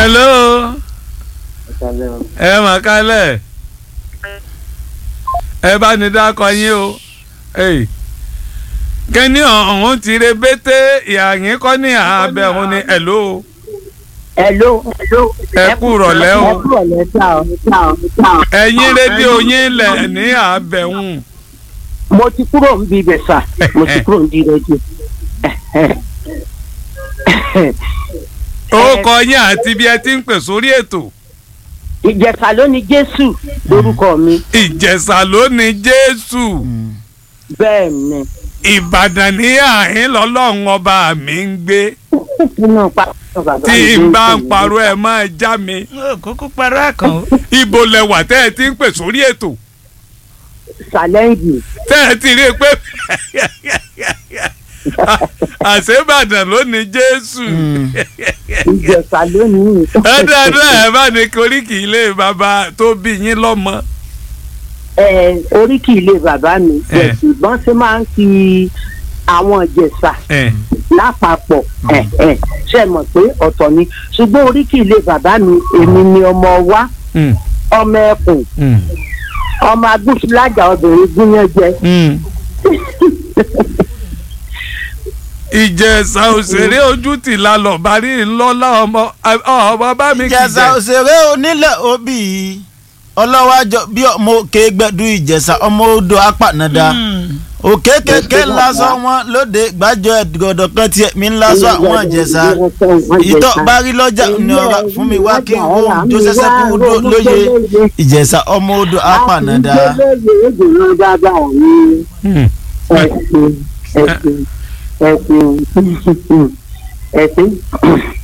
hello ẹ mà kálẹ̀ ẹ bá ní dákọ yín o Hey. kẹ́ni ọ̀hún ti re bété ìyàyín kọ́ ní àbẹ̀ ọ̀hún ni hello Hello, hello. Ẹ kú ìrọ̀lẹ́ o. Ẹ kú ìrọ̀lẹ́ sá o, sá o, sá o. ẹ̀yin rédíò yín lẹ̀ ní àbẹ̀hún Mo ti kúrò ń bi ibẹ̀ sà, mo ti kúrò ń di rédíò. ó kọ yín àti bí ẹ ti ń pè sórí ètò Ìjẹ̀sà ló ní Jésù lórúkọ mi. ìjẹ̀ṣà ló ní jésù Bẹ́ẹ̀ ni. ìbàdàn ní àhín lọ́lọ́run ọba mi ń gbé Nínú pa bàbá tí mi n bá ló ń ń parọ́ ẹ máa já mi Ó, kúkú parọ́ àkàn ó. ibo lẹwà tẹ́ ẹ ti ń pè sórí ètò Ṣàlẹ́ǹgì. tẹ́ ẹ ti rí i pé àṣebàdàn ló ní jésù Ìjẹ̀sà ló ní. ẹ dáadáa ẹ bá ní koríki ilé bàbá tó bí yín lọ́mọ. Ẹ oríkì ilé bàbá mi. Eh. Ṣùgbọ́n ṣe máa ń fi àwọn Ìjẹ̀sà ẹ lápapọ̀ ẹ̀ ẹ̀ ṣe mọ̀ pé ọ̀tọ̀ ni ṣùgbọ́n oríkì ilé bàbá mi èmi ni ọmọ wa mm, ọmọ ẹkùn mm, ọmọ agbófinlájà obìnrin gúnyán jẹ mm. ìjẹ̀ṣà òṣèré ojú tì lálọ́ bari ńlọ́lá ọmọ ọmọ bá mi kì í ìjẹ̀ṣà jẹ. òṣèré onílẹ̀ òbí ọlọ́wájọ bí ọmọ òkè gbẹ̀dú ìjẹ̀ṣà ọmọ odò apànàdà òkè kékeré ńlásọ wọn lóde gbàjọ ẹ̀dọ̀dọ̀ kan tiẹ̀ mi ńlásọ àwọn ìjẹ̀ṣà ìtọ́ bárí lọ́jà ní ọ̀rọ̀ fún mi wá kí n wo tó ṣẹ̀ṣẹ̀ kú dó lóye ìjẹ̀ṣà ọmọ odò apànàdà. Mm. ẹ̀sìn ẹ̀sìn ẹ̀sìn ẹ̀sìn